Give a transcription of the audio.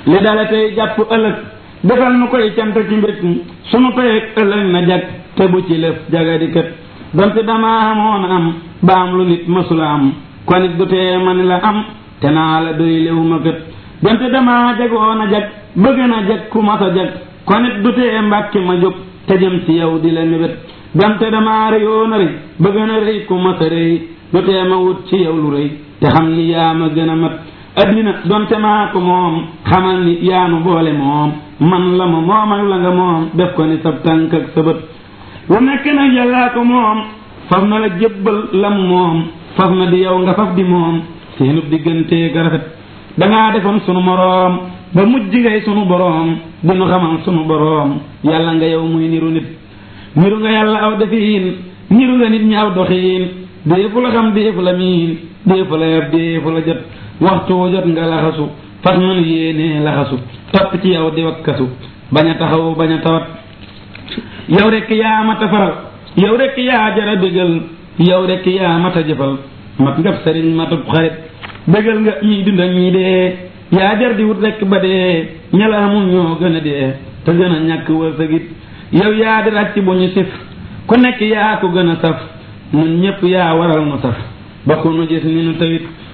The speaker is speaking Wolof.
li dale tey jàpp ëllëg defal nu koy cant ci mbég sunu tey ëllëg na jag te bu ci lëf jagadi kët donte dama amoon am ba am lu nit mësula am kon it du tee ma ni la am te naa la doy léwu ma kët donte dama jagoon a jag bëgg na jag ku mas a jag kon it du tee mbàkki ma jóg te jëm ci yow di la mébét donte dama rëyoon a rëy bëgg na rëy ku mas a rëy du tee ma wut ci yow lu rëy te xam ni yaa ma gën a mat addina donte maa ko moom xamal ni yaanu boole moom man la ma moom ak la nga moom def ko ni sab tànk ak sa bët lu nekk nag yàllaa ko moom faf na la jébbal lam moom faf na di yow nga faf di moom seenub diggante ga rafet dangaa defoon sunu moroom ba mujj ngay sunu boroom dinu xamal sunu boroom yàlla nga yow muy niru nit niru nga yàlla aw defiin niru nga nit ñi aw doxiin déefu la xam déefu la miin déefu la yab déefu la jot waxtu jot nga laxasu fas man yéenee laxasu topp ci yow di wakkasu bañ a taxaw bañ a tawat yow rekk yaa mata faral yow rekk yaa jara bégal yow rekk yaa mata jëfal mat ngab sëriñ matub xarit bégal nga ñiy dund ak ñi dee yaa jar di wut rekk ba dee ñala amul ñoo gën a dee te gën a ñàkk wërsëgit yow yaa di ràcc bu ñu sif ku nekk yaa ko gën a saf nun ñépp yaa waral nu saf ba ku nu gis ni nu tawit